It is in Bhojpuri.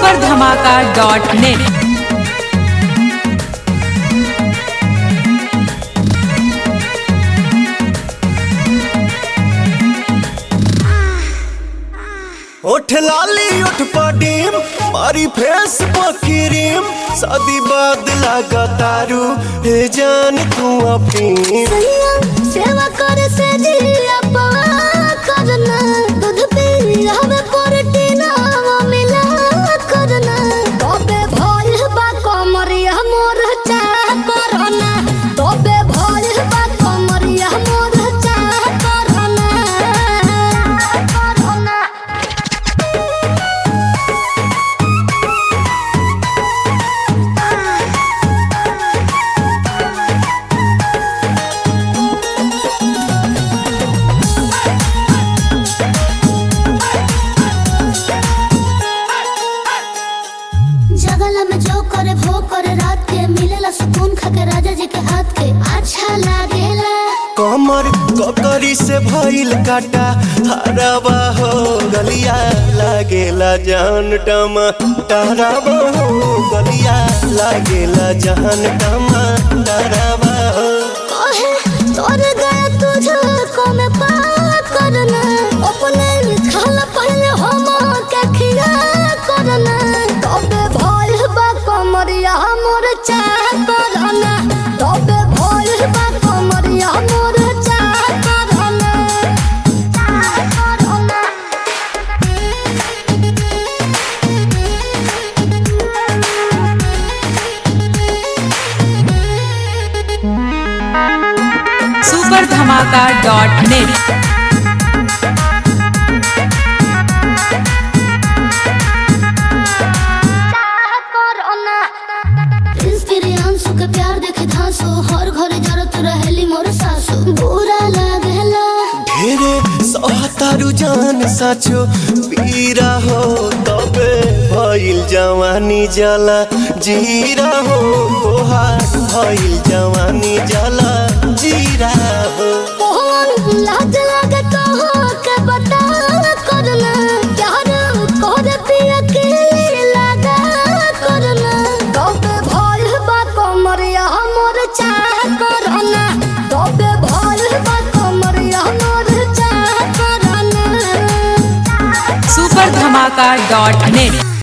सुपर धमाका डॉट नेट उठ लाली उठ पडीम मारी फेस पकिरीम शादी बाद लगा तारू हे जान तू अपनी सैया सेवा करे से जिया पवा करना दूध पी हमें प्रोटीन मिला करना तबे भइल बा कमरिया मोर चा करना तबे भइल बा कमरिया मोर चा करना करना जगला में जो करे भो करे रात के मिलेला सुकून खाके राजा जी के हाथ के अच्छा लागेला कमर ककरी से भइल काटा हराबा हो गलिया लागेला जान टमा टहराबा हो गलिया लागेला जान टमा टहराबा हो कहे तोर गया तुझे को में पा करना अपने खाला पहले हम के खिया करना तबे भइल बा कमरिया मोर चा करना तबे भइल बा कमरिया मोर चा करना चा करना सुपर धमाका डॉट नेट इंस्पिरियांसु के प्यार देखे धांसो हर घरे जरत रहेली मोर सासु बुरा लागेला ढेरे सहतारू जान साचो पीरा हो तबे भइल जवानी जला जीरा हो तोहार भइल जवानी जला जीरा हो मोहन लाज लागे तो के बता करना प्यार कर पिया के लगा करना तबे भइल बा कमरिया मोर चाह करना तबे भइल बा कमरिया मोर चाह करना सुपर धमाका डॉट नेट